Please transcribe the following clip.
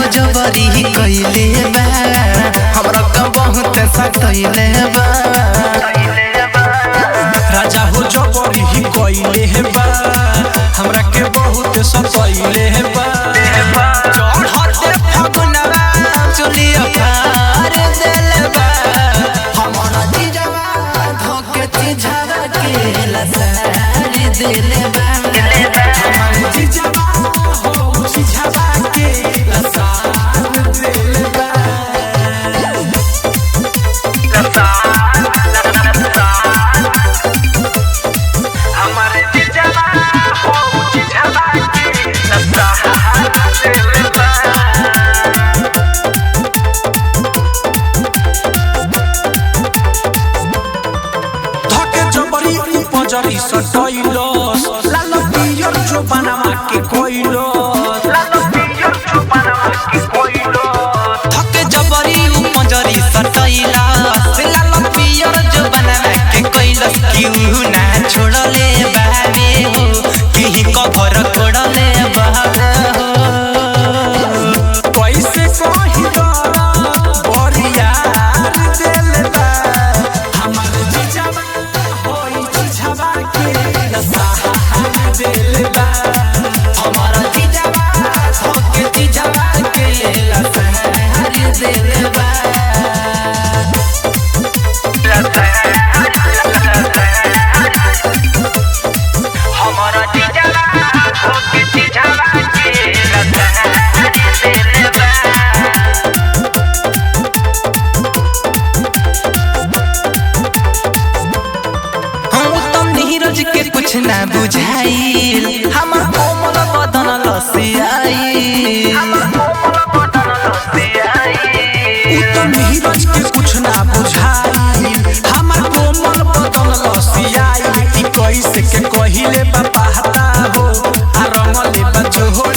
जबरी कइले बा हमरा का बहुत सतइले बा राजा हो जबरी ही कइले हे बा हमरा के बहुत सतइले हे बा चढ़ते फगुनवा चुलिया फार देले बा हमरा जीजवा धोके चिझावा के लसारी देले बा हमार जीजवा हो जीजवा के लसार देले बा धके जबरी उपजरी सटइलस लाल पियर जो बनावा के कोइलस धके जबरी उपजरी सटइला से लाल पियर जो बनावा के कइलस क्यों ना छोड़ले बाबे हो केही कभर कोड़ले बाबे हो कैसे कहिला बरिया देले बा हमार जीजवा होई जीजवा के लसार देले बा हमारा जीजवा धोके जीजवा के लसारी देले बा हम तो नीरज के कुछ ना बुझाइल हमर कोमल बदन लसियाई उ त नीरज के कुछ ना बुझाई हमार कोमल बदन लसियाई ई कैसे के कहिले बा पहता हो आ रंगले बा जोहर